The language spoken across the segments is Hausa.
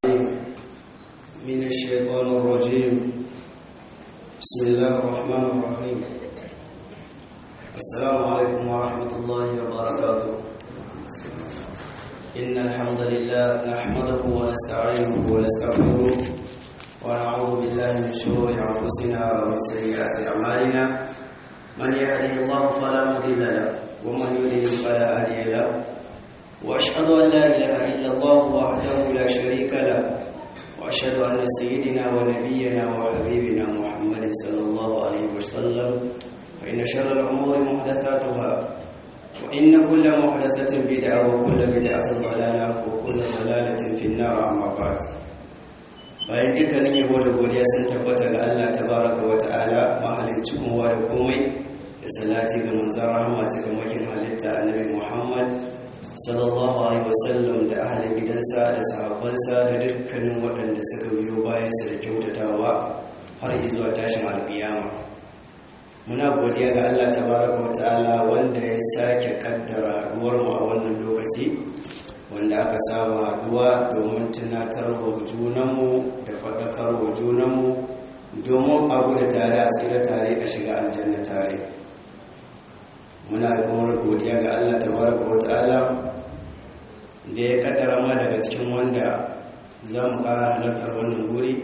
من الشيطان الرجيم بسم الله الرحمن الرحيم السلام عليكم ورحمة الله وبركاته إن الحمد لله نحمده ونستعينه ونستغفره ونعوذ بالله من شرور أنفسنا ومن سيئات أعمالنا من يهده الله فلا مضل له ومن يضلل فلا هادي له واشهد ان لا اله الا الله وحده لا شريك له واشهد ان سيدنا ونبينا وحبيبنا محمد صلى الله عليه وسلم فان شر الامور محدثاتها وان كل محدثه بدعه وكل بدعه ضلاله وكل ضلاله في النار اما بعد bayan dukkanin yabo da godiya sun tabbata ga Allah tabaraka wa ta'ala mahalicci kowa da komai da salati ga manzon rahama ta makin halitta annabi Muhammad sallallahu alaihi wasallam da ahalin gidansa da sahabbansa da dukkanin waɗanda suka biyo bayansa da kyautatawa har zuwa tashin alƙiyama muna godiya ga Allah tabaraka wa ta'ala wanda ya sake kaddara haduwar mu a wannan lokaci wanda aka saba haduwa domin tunatar wa junanmu da faɗakar wa junanmu domin abu da tare a tsira tare a shiga aljanna tare muna kuma godiya ga Allah tabaraka wa ta'ala da ya kaddara ma daga cikin wanda za mu ƙara halartar wannan guri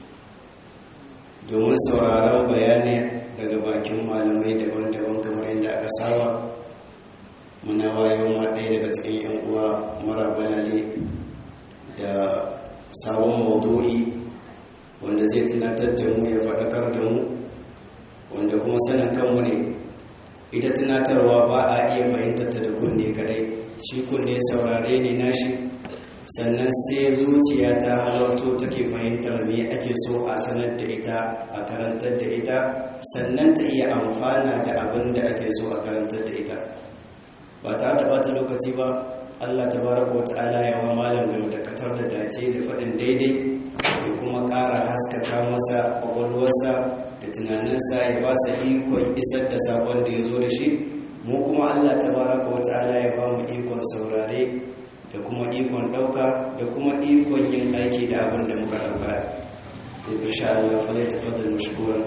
domin sauraron bayani daga bakin malamai daban-daban kamar yadda aka saba muna wayo ma ɗaya daga cikin 'yan uwa mara balale da sabon maudu'i wanda zai tunatar da mu ya faɗakar da mu wanda kuma sanin kanmu ne ita tunatarwa ba a iya fahimtata da kunne kadai shi kunne saurare ne nashi sannan sai zuciya ta halarto take fahimtar me ake so a sanar da ita a karantar da ita sannan ta iya amfana da abin da ake so a karantar da ita ba tare da bata lokaci ba Allah tabaraka wa ta'ala ya wa malam da dakatar da dace da faɗin daidai da kuma ƙara haskaka masa ƙwaƙwalwarsa da tunaninsa ya ba sa ikon isar da sabon da ya zo da shi mu kuma Allah tabaraka wa ta'ala ya ba mu ikon saurare da kuma ikon ɗauka da kuma ikon yin aiki da abin da muka ɗauka insha Allah fa lai tafaddal mashkuran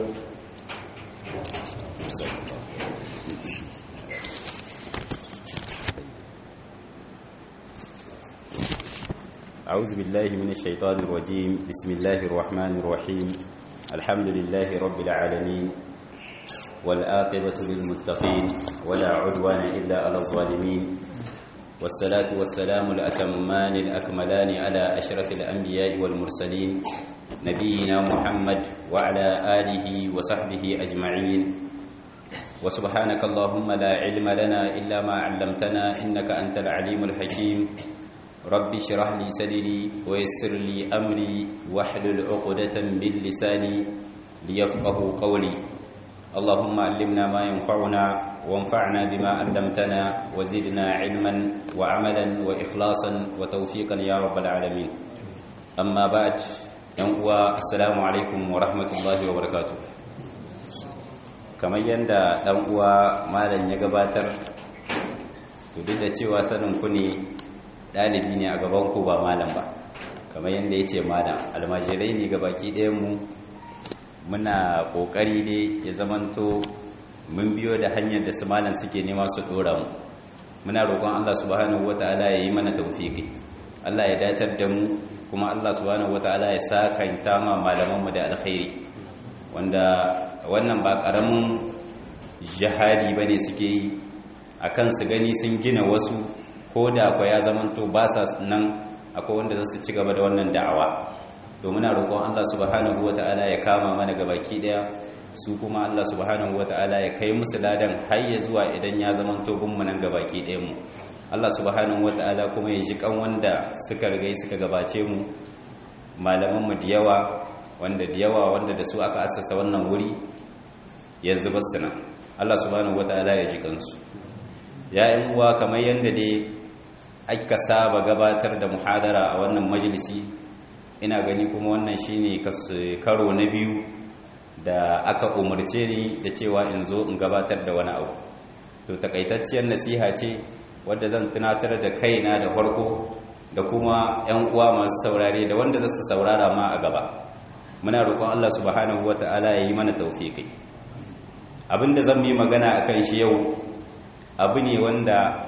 أعوذ بالله من الشيطان الرجيم بسم الله الرحمن الرحيم الحمد لله رب العالمين والآقبة للمتقين ولا عدوان إلا على الظالمين والصلاة والسلام الأتمان الأكملان على أشرف الأنبياء والمرسلين نبينا محمد وعلى آله وصحبه أجمعين وسبحانك اللهم لا علم لنا إلا ما علمتنا إنك أنت العليم الحكيم رب اشرح لي صدري ويسر لي أمري واحلل عقدة من لساني ليفقه قولي اللهم علمنا ما ينفعنا وانفعنا بما علمتنا وزدنا علما وعملا وإخلاصا وتوفيقا يا رب العالمين أما بعد ينقوى السلام عليكم ورحمة الله وبركاته kamar yadda ɗan uwa malam ya gabatar to duk da cewa sanin ku ne ɗalibi ne a gaban ku ba malam ba kamar yadda ya ce malam almajirai ne gabaki ɗayanmu muna ƙoƙari ne ya zamanto mun biyo da hanyar da su malam suke nema su ɗora mu muna roƙon allah subhanahu wa ta'ala ya yi mana taufiƙi allah ya datar da mu kuma allah subhanahu wa ta'ala ya sa kanta ma malamanmu da alkhairi wanda wannan ba ƙaramin jihadi ba ne suke yi a kan su gani sun gina wasu ko da kwa ya zamanto ba sa nan akwai wanda za su ci gaba da wannan da'awa to muna roƙon Allah subhanahu wata'ala ya kama mana gabaki daya su kuma Allah subhanahu wata'ala ya kai musu ladan har ya zuwa idan ya zamanto bin mu nan gabaki ɗayan mu Allah subhanahu wata'ala kuma ya ji kan wanda suka rigai suka gabace mu malaman mu da yawa wanda da yawa wanda da su aka assasa wannan wuri yanzu basu nan Allah subhanahu wata'ala ya ji kansu ya uwa kamar yadda dai aka saba gabatar da muhadara a wannan majalisi ina gani kuma wannan shine karo na biyu da aka umarce ni da cewa in zo in gabatar da wani abu to takaitacciyar nasiha ce wadda zan tunatar da kaina da farko da kuma 'yan uwa masu saurare da wanda za su saurara ma a gaba muna roƙon Allah subhanahu wata'ala ya yi mana tawfiki abinda zan yi magana akan shi yau abu ne wanda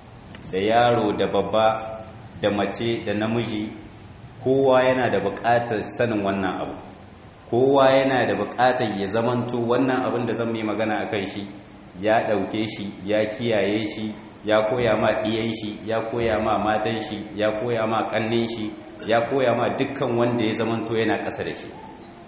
da yaro da babba da mace da namiji kowa yana da buƙatar sanin wannan abu kowa yana da buƙatar ya zamanto wannan abin da zan yi magana akan shi ya ɗauke shi ya kiyaye shi ya koya ma ɗiyan shi ya koya ma matan shi ya koya ma ƙannin shi ya koya ma dukkan wanda ya zamanto yana ƙasa da shi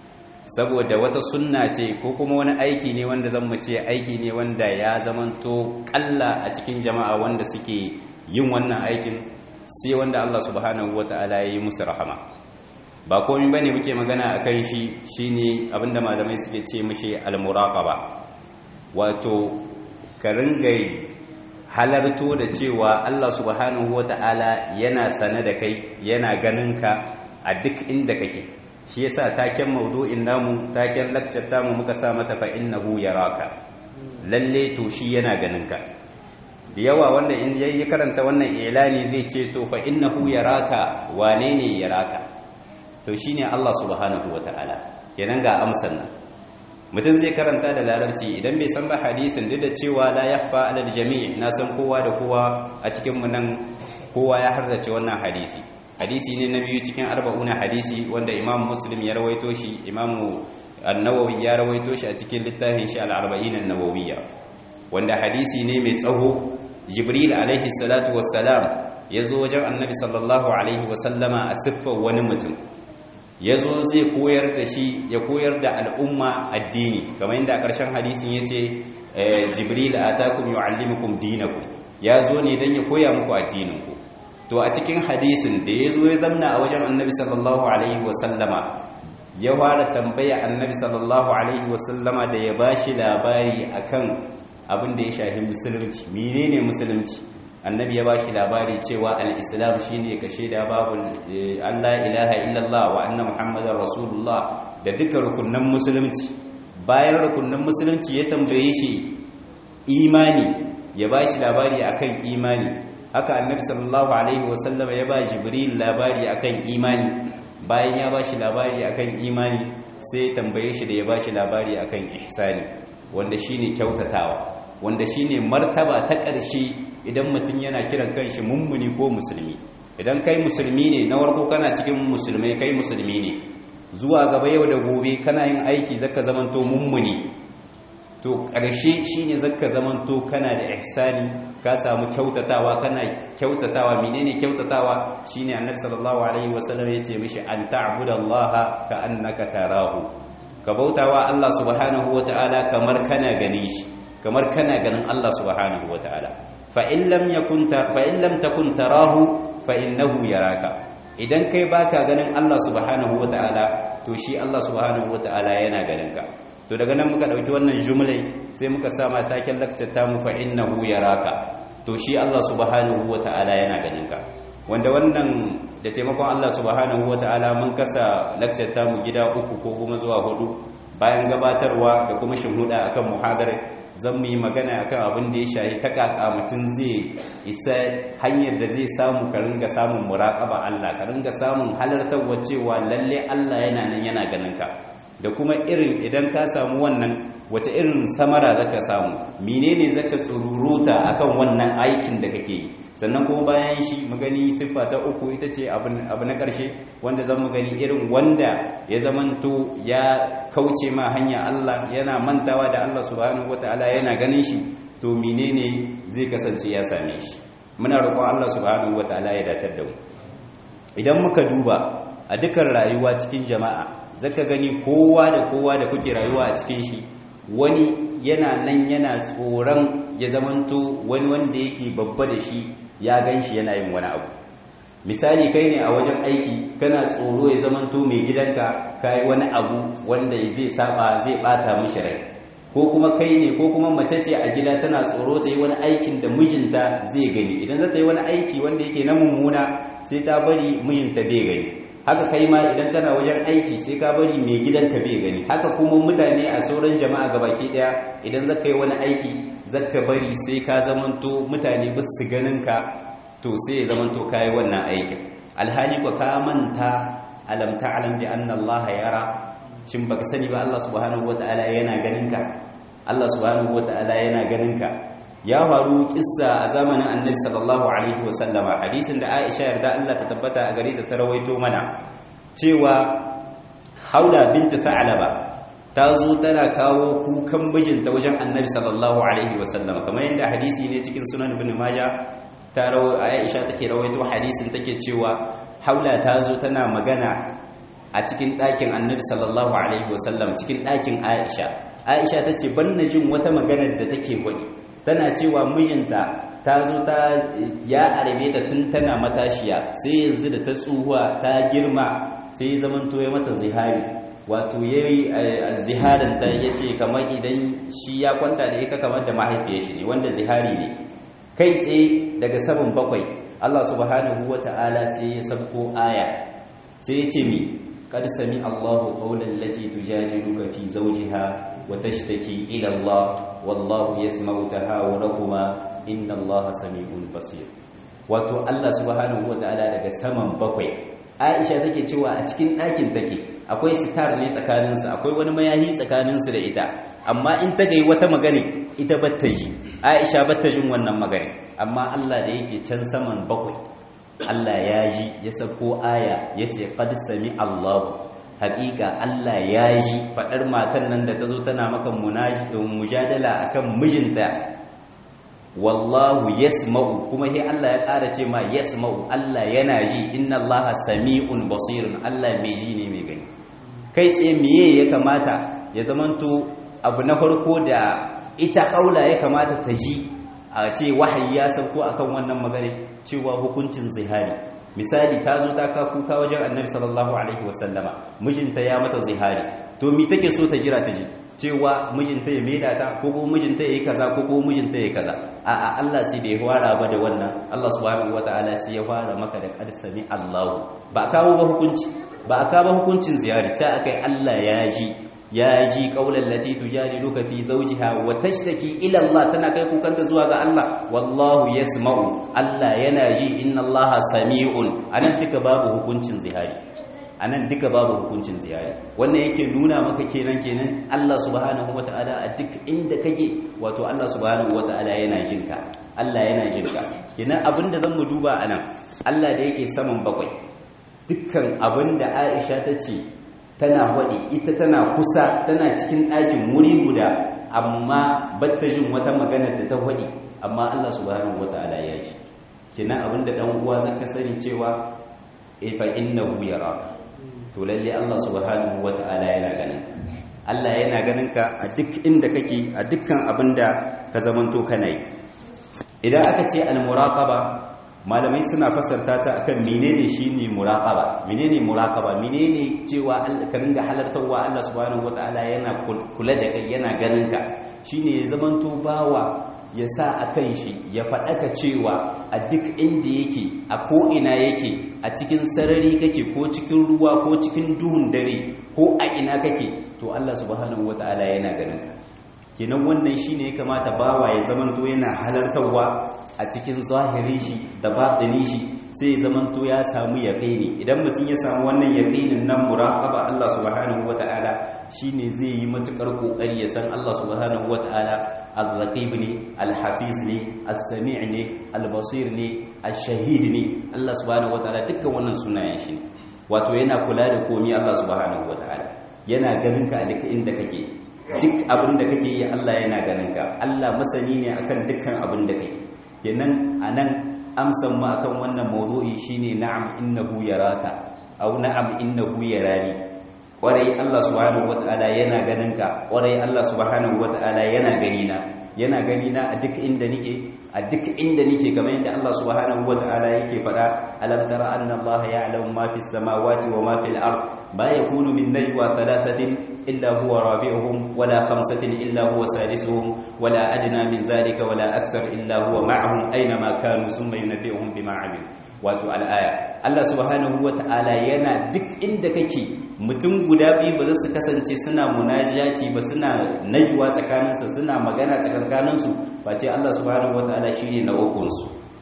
saboda wata sunna ce ko kuma wani aiki ne wanda zan ce aiki ne wanda ya zamanto ƙalla a cikin jama'a wanda suke yin wannan aikin sai wanda Allah subhanahu wata'ala ya yi musu rahama ba komai bane muke magana akan shi shine abinda malamai suke ce mishi al-muraqaba wato ka ringa halarto da cewa Allah subhanahu wata'ala yana sane da kai yana ganin ka a duk inda kake shi yasa taken maudu'in namu taken lecture tamu muka sa mata fa innahu yaraka lalle to shi yana ganin ka da yawa wanda in yayi karanta wannan ilani zai ce to fa innahu yaraka wane ne yaraka to shine Allah subhanahu wata'ala kenan ga amsan nan mutum zai karanta da larabci idan bai san ba hadisin duk da cewa la yakhfa alal jami' na san kowa da kowa a cikin mu nan kowa ya hardace wannan hadisi hadisi ne na biyu cikin arba'una hadisi wanda imam muslim ya rawaito shi imam an-nawawi ya rawaito shi a cikin littafin shi al-arba'in an-nawawiyya wanda hadisi ne mai tsawo jibril alaihi salatu wassalam ya zo wajen annabi sallallahu alaihi wasallama a siffar wani mutum ya zo zai koyar da shi ya koyar da al'umma addini kamar yadda a ƙarshen hadisin ya ce jibril a takun yu'allimukum dinakum ya zo ne don ya koya muku addininku to a cikin hadisin da ya zo ya zamna a wajen annabi sallallahu alaihi wasallama ya fara tambaya annabi sallallahu alaihi wasallama da ya bashi labari akan abin da ya shafi musulunci menene musulunci annabi ya bashi labari cewa al-islam shine ka shaida babu Allah ilaha illallah wa anna muhammadar rasulullah da duka rukunan musulunci bayan rukunan musulunci ya tambaye shi imani ya bashi labari akan imani haka annabi sallallahu alaihi wasallam ya ba jibril labari akan imani bayan ya bashi labari akan imani sai tambaye shi da ya bashi labari akan ihsani wanda shine kyautatawa wanda shine martaba ta ƙarshe idan mutum yana kiran kanshi mummuni ko musulmi idan kai musulmi ne na warko kana cikin musulmai kai musulmi ne zuwa gaba yau da gobe kana yin aiki zaka zamanto mummuni to ƙarshe shine zaka zamanto kana da ihsani ka samu kyautatawa kana kyautatawa menene kyautatawa shine annabi sallallahu alaihi wasallam yace mishi an ta'budallaha ka annaka tarahu ka bautawa Allah subhanahu wataala kamar kana ganin shi kamar kana ganin Allah subhanahu wataala fa in lam yakun ta fa in lam takun tarahu fa innahu yaraka idan kai baka ganin Allah subhanahu wataala to shi Allah subhanahu wataala yana ganin ka to daga nan muka dauki wannan jumlai sai muka sa ma taken laktata mu fa innahu yaraka to shi Allah subhanahu wataala yana ganin ka wanda wannan da taimakon Allah subhanahu wataala mun kasa laktata mu gida uku ko kuma zuwa hudu bayan gabatarwa da kuma shinhuda akan muhadara zan mu yi magana akan abin da ya shayi ta kaka mutum zai isa hanyar da zai samu ka ringa samun muraƙaba Allah ka ringa samun halartarwa cewa lalle Allah yana nan yana ganin ka da kuma irin idan ka samu wannan wace irin samara zaka samu menene zaka tsururuta akan wannan aikin da kake yi sannan kuma bayan shi mu gani siffa ta uku ita ce abu na ƙarshe wanda zan mu gani irin wanda ya zamanto ya kauce ma hanya Allah yana mantawa da Allah subhanahu wataala yana ganin shi to menene zai kasance ya same shi muna roƙon Allah subhanahu wataala ya datar da mu idan muka duba a dukkan rayuwa cikin jama'a zaka gani kowa da kowa da kuke rayuwa a cikin shi wani yana nan yana tsoron ya zamanto wani wanda yake babba da shi ya gan shi yana yin wani abu misali kai ne a wajen aiki kana tsoro ya zamanto mai gidanka ka yi wani abu wanda zai saba zai bata mishi rai ko kuma kai ne ko kuma mace ce a gida tana tsoro ta yi wani aikin da mijinta zai gani idan za ta yi wani aiki wanda yake na mummuna sai ta bari mijinta bai gani haka kai ma idan kana wajen aiki sai ka bari mai gidanka bai gani haka kuma mutane a sauran jama'a gabaki daya idan zaka yi wani aiki zaka bari sai ka zamanto mutane ba su ganin ka to sai ya zamanto kai wannan aikin alhali ko ka manta alam ta'lam bi anna Allah yara shin baka sani ba Allah subhanahu wataala yana ganin ka Allah subhanahu wataala yana ganin ka ya faru kissa a zamanin annabi sallallahu alaihi wasallama hadisin da Aisha yarda Allah ta tabbata a gare ta ta rawaito mana cewa Haula bint Tha'laba ta zo tana kawo kukan mijinta wajen annabi sallallahu alaihi wasallama kamar yadda hadisi ne cikin sunan ibn Majah ta rawo Aisha take rawaito hadisin take cewa Haula ta zo tana magana a cikin ɗakin annabi sallallahu alaihi wasallam cikin ɗakin Aisha Aisha tace ban na jin wata maganar da take gwani tana cewa mijinta ta zo ta ya arabe ta tun tana matashiya sai yanzu da ta tsuhuwa ta girma sai zaman to ya mata zihari wato yayi ziharin ta yace kamar idan shi ya kwanta da ita kamar da mahaifiyar shi ne wanda zihari ne kai tsaye daga saman bakwai Allah subhanahu wata'ala sai ya sabko aya sai ya ce mi qad sami Allahu qawlan lati tujadiluka fi zawjiha وتشتكي إلى الله والله يسمع تهاوركما إن الله سميع بصير wato Allah subhanahu wataala daga saman bakwai Aisha take cewa a cikin ɗakin take akwai sitar ne tsakanin su akwai wani mayahi tsakanin su da ita amma in ta gai wata magana ita batta ji Aisha batta jin wannan magana amma Allah da yake can saman bakwai Allah ya ji ya sako aya yace qad sami Allahu haƙiƙa Allah ya ji faɗar matan nan da ta zo tana maka mujadala akan mijinta wallahu yasma'u kuma sai Allah ya ƙara ce ma yasma'u Allah yana ji inna Allaha sami'un basirun Allah mai ji ne mai gani kai tsaye miye ya kamata ya zamanto abu na farko da ita kaula ya kamata ta ji a ce wahayi ya sauko akan wannan magana cewa hukuncin zihari misali ta zo ta ka kuka wajen annabi sallallahu alaihi wasallama mijinta ya mata zihari to mi take so ta jira ta ji cewa mijinta ya maida ta ko ko mijinta ya yi kaza ko ko mijinta ya yi kaza a'a Allah sai da ya fara ba da wannan Allah subhanahu wataala sai ya fara maka da qad sami Allahu ba kawo ba hukunci ba kawo ba hukuncin ziyari ta akai Allah ya ji ya ji kaulan lati tujadiluka fi zawjiha wa tashtaki ila Allah tana kai kukanta zuwa ga Allah wallahu yasma'u Allah yana ji inna Allah sami'un anan duka babu hukuncin zihari anan duka babu hukuncin zihari wannan yake nuna maka kenan kenan Allah subhanahu wataala a duk inda kake wato Allah subhanahu wataala yana jinka Allah yana jinka kenan abinda zan mu duba anan Allah da yake saman bakwai dukkan abinda Aisha ta ce tana waɗi ita tana kusa tana cikin ɗakin wuri guda amma batta jin wata magana da ta waɗi amma Allah subhanahu wata'ala ya shi kina abinda dan uwa zaka sani cewa e fa innahu yaraka to lalle Allah subhanahu wata'ala yana ganin ka Allah yana ganin ka a duk inda kake a dukkan abinda ka zamanto kana yi idan aka ce al-muraqaba malamai suna fasarta ta akan menene shine muraqaba menene muraqaba menene cewa ka ringa halartarwa Allah subhanahu wataala yana kula da kai yana ganin ka shine ya zamanto bawa ya sa akan shi ya faɗaka cewa a duk inda yake a ko ina yake a cikin sarari kake ko cikin ruwa ko cikin duhun dare ko a ina kake to Allah subhanahu wataala yana ganin ka kenan wannan shine ya kamata bawa ya zamanto yana halartarwa a cikin zahiri shi da batini shi sai ya zamanto ya samu yaqini idan mutum ya samu wannan yaqinin nan muraqaba Allah subhanahu wataala shine zai yi matukar kokari ya san Allah subhanahu wataala al-raqib ne al-hafiz ne as-sami' ne al-basir ne ash-shahid ne Allah subhanahu wataala dukkan wannan sunayen shi wato yana kula da komai Allah subhanahu wataala yana ganin ka a duk inda kake duk abin da kake yi Allah yana ganin ka Allah masani ne akan dukkan abin da kake kenan anan amsan mu akan wannan mawdu'i shine na'am innahu yaraka aw na'am innahu yarani kwarai Allah subhanahu wataala yana ganin ka kwarai Allah subhanahu wataala yana gani na yana gani na a duk inda nike a duk inda nike kamar yadda Allah subhanahu wataala yake faɗa alam tara anna Allah ya'lamu ma fis samawati wa ma fil ard ma yakunu min najwa thalathatin إلا هو رابعهم ولا خمسة إلا هو سادسهم ولا أدنى من ذلك ولا أكثر إلا هو معهم أينما كانوا ثم ينبئهم بما عملوا wato al'aya Allah subhanahu wata'ala yana duk inda kake mutum guda biyu ba za su kasance suna munajati ba suna najwa tsakaninsu suna magana tsakankaninsu ba ce Allah subhanahu wata'ala shine na ukunsu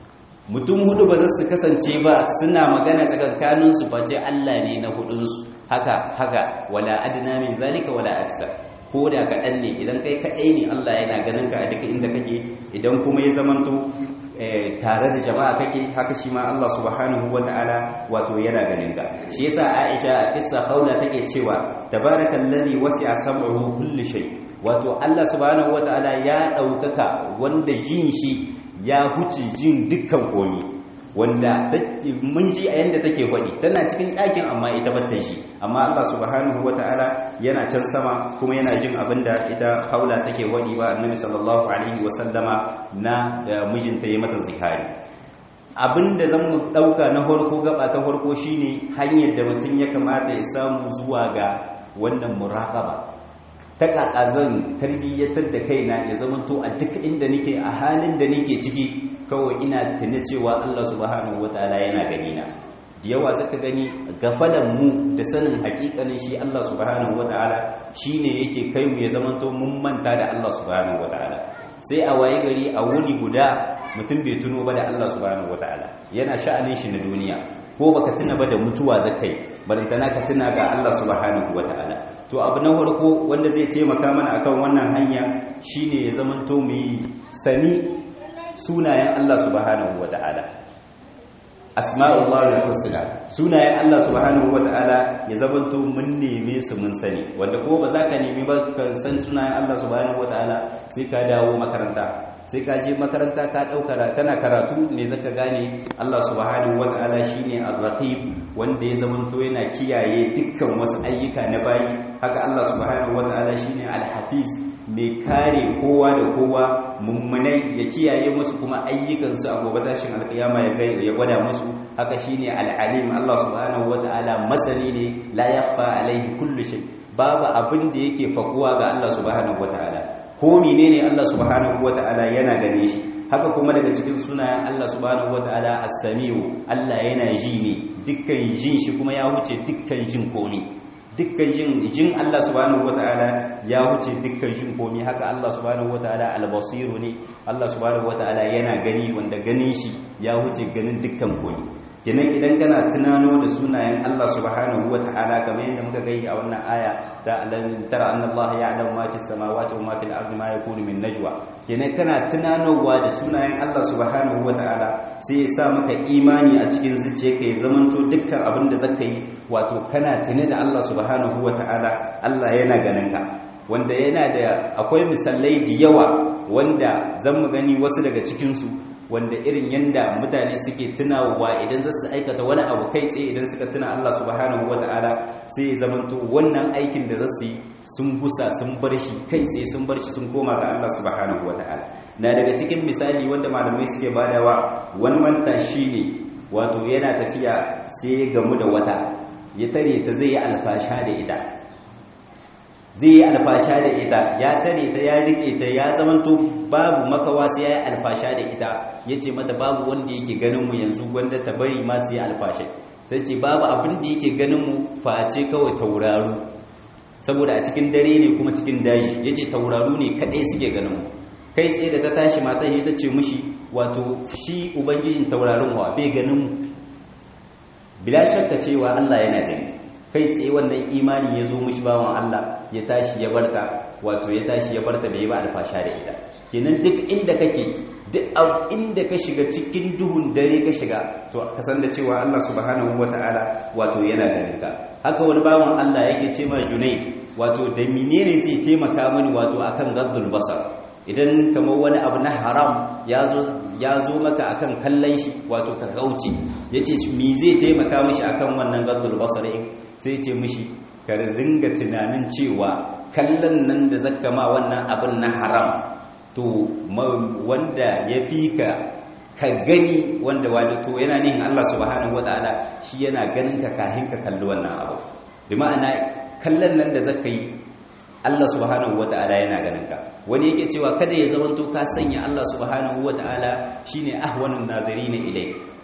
mutum hudu ba za su kasance ba suna magana tsakankanin su face Allah ne na hudunsu haka haka wala adna min zalika wala aksa ko da kaɗan ne idan kai kaɗai ne Allah yana ganin ka a duka inda kake idan kuma ya zamanto tare da jama'a kake haka shi ma Allah subhanahu wata'ala wato yana ganin ka shi yasa Aisha a kissa haula take cewa tabarakallazi wasi'a sam'uhu kulli shay wato Allah subhanahu wata'ala ya daukaka wanda jin shi ya huce jin dukkan komi wanda mun ji a yanda take faɗi tana cikin ɗakin amma ita bata shi amma Allah subhanahu wata'ala yana can sama kuma yana jin abinda ita haula take faɗi ba annabi sallallahu alaihi wasallama na mijinta ya mata zihari abinda zan mu ɗauka na farko gaba ta farko shine hanyar da mutum ya kamata ya samu zuwa ga wannan muraqaba ta kaka zan tarbiyyatar da kaina ya zama to a duk inda nake a halin da nake ciki kawai ina tuna cewa Allah subhanahu wataala yana gani na da yawa zaka gani gafalan mu da sanin hakikanin shi Allah subhanahu wataala shine yake kai mu ya zama to mun manta da Allah subhanahu wataala sai a waye gari a wuni guda mutum bai tuno ba da Allah subhanahu wataala yana sha'anin shi na duniya ko baka tuna ba da mutuwa zakai barantana ka tuna ga Allah subhanahu wataala to abu na farko wanda zai taimaka mana akan wannan hanya shine ya zamanto mu yi sani sunayen Allah subhanahu wata'ala asma'ullahi husna sunayen Allah subhanahu wata'ala ya zamanto mun neme su mun sani wanda ko ba za ka nemi ba ka san sunayen Allah subhanahu wata'ala sai ka dawo makaranta sai ka je makaranta ka dauka kana karatu ne zaka gane Allah subhanahu wata'ala shine ar-raqib wanda ya zamanto yana kiyaye dukkan wasu ayyuka na bayi haka Allah subhanahu wata'ala shine al-hafiz mai kare kowa da kowa mummunai ya kiyaye musu kuma ayyukansu a gobe tashin alkiyama ya gwada musu haka shine al-alim Allah subhanahu wata'ala masani ne la yakhfa alaihi kullu shay babu abin da yake fakuwa ga Allah subhanahu wata'ala ko menene Allah subhanahu wata'ala yana gane shi haka kuma daga cikin sunayen Allah subhanahu wata'ala as-sami'u Allah yana ji ne dukkan jin shi kuma ya wuce dukkan jin komi dukkan jin jin Allah subhanahu wataala ya wuce dukkan jin komi haka Allah subhanahu wataala al-basiru ne Allah subhanahu wataala yana gani wanda ganin shi ya wuce ganin dukkan komi kenan idan kana tunano da sunayen Allah subhanahu wataala kamar yadda muka gani a wannan aya ta alam tara anna Allah ya'lamu ma fis samawati wa ma fil ardi ma yakunu min najwa kenan kana tunanowa da sunayen Allah subhanahu wataala sai ya sa maka imani a cikin zuciyarka ya zamanto dukkan abin da zaka yi wato kana tune da Allah subhanahu wataala Allah yana ganin ka wanda yana da akwai misalai da yawa wanda zan mu gani wasu daga cikin su wanda irin yanda mutane suke tunawa idan za su aikata wani abu kai tsaye idan suka tuna Allah subhanahu wata'ala sai ya zamanto wannan aikin da za su yi sun gusa sun bar shi kai tsaye sun bar shi sun koma ga Allah subhanahu wata'ala na daga cikin misali wanda malamai suke badawa wani manta ne wato yana tafiya sai ya gamu da wata ya tare ta zai yi alfasha da ita zai yi alfasha da ita ya tare ta ya rike ta ya zamanto babu makawa sai ya yi alfasha da ita ya ce mata babu wanda yake ganin mu yanzu gwanda ta bari ma su yi alfasha sai ce babu abin da yake ganin mu face kawai tauraru saboda a cikin dare ne kuma cikin daji ya ce tauraru ne kaɗai suke ganin mu kai tsaye da ta tashi matan ya ta ce mushi wato shi ubangijin taurarin wa bai ganin mu bila shakka cewa Allah yana gani kai tsaye wannan imani ya zo mushi bawan Allah ya tashi ya barta wato ya tashi ya barta bai ba alfasha da ita kenan duk inda kake duk inda ka shiga cikin duhun dare ka shiga to ka san da cewa Allah subhanahu wataala wato yana ganin ka haka wani bawan Allah yake ce ma Junaid wato da menene zai taimaka mani wato akan gaddul basar idan kamar wani abu na haram ya zo maka akan kallon shi wato ka kauce ya ce mi zai taimaka mishi akan wannan gaddul basari sai ce mishi ka ringa tunanin cewa kallon nan da zaka ma wannan abin na haram to wanda ya fi ka ka gani wanda wani to yana nihin Allah subhanahu wataala shi yana ganin ka kahin ka kalli wannan abu bi ma'ana kallon nan da zaka yi Allah subhanahu wata'ala yana ganin ka wani yake cewa kada ya zamanto ka sanya Allah subhanahu wata'ala shine ahwanun nadirin ilai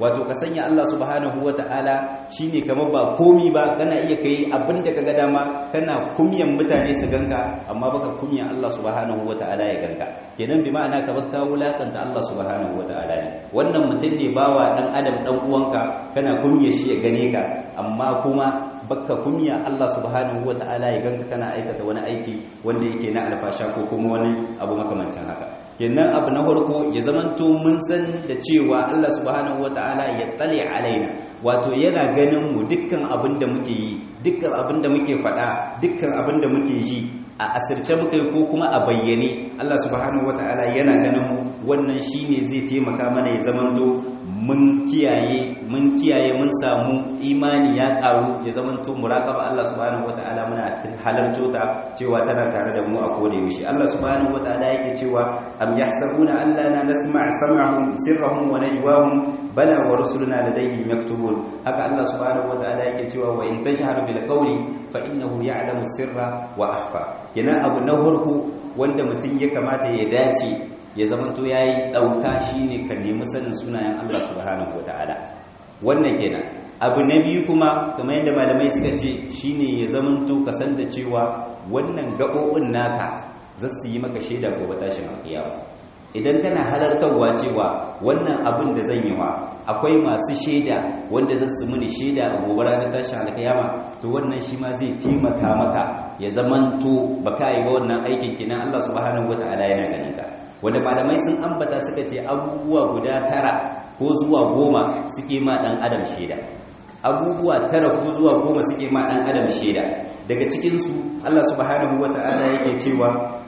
wato ka sanya Allah subhanahu wata'ala shine kamar ba komi ba kana iya kai abin da kaga dama kana kumyan mutane su ganka amma baka kumyan Allah subhanahu wata'ala ya ganka kenan bi ma'ana ka baka wulakanta Allah subhanahu wata'ala ne wannan mutum ne bawa dan adam dan uwanka kana kumye shi ya gane ka amma kuma baka kumya Allah subhanahu wata'ala ya ganka kana aikata wani aiki wanda yake na alfasha ko kuma wani abu makamancin haka kenan abu na farko ya zamanto mun san da cewa Allah subhanahu wata'ala ya tsale alaina wato yana ganin mu dukkan abin da muke yi dukkan abin da muke faɗa dukkan abin da muke ji a asirce muka yi ko kuma a bayyane Allah subhanahu wata'ala yana ganin mu wannan shine zai taimaka mana ya zamanto mun kiyaye mun kiyaye mun samu imani ya karu ya zamanto muraqaba Allah subhanahu wataala muna halarto ta cewa tana tare da mu a koda yaushe Allah subhanahu wataala yake cewa am yahsabuna an la nasma' sam'ahum sirrahum wa najwahum bala wa rusuluna ladayhim yaktubun haka Allah subhanahu wataala yake cewa wa in tashhar bil qawli fa innahu ya'lamu sirra wa akhfa yana abu na farko wanda mutum ya kamata ya dace ya zamanto ya yi ɗauka shi ne ka nemi sanin sunayen Allah subhanahu wa ta'ala wannan kenan abu na biyu kuma kamar yadda malamai suka ce shi ne ya zamanto ka san da cewa wannan gaɓoɓin naka za su yi maka shaida gobe tashin alƙiyawa idan kana halartarwa cewa wannan abin da zan yi wa akwai masu shaida wanda za su muni shaida a gobe ranar tashin alƙiyama to wannan shi ma zai taimaka maka ya zamanto baka yi wa wannan aikin kinan Allah subhanahu wa ta'ala yana ganin ka wanda malamai sun ambata suka ce abubuwa guda tara ko zuwa goma suke ma dan adam shaida abubuwa tara ko zuwa goma suke ma dan adam shaida daga cikin su Allah subhanahu wata'ala yake cewa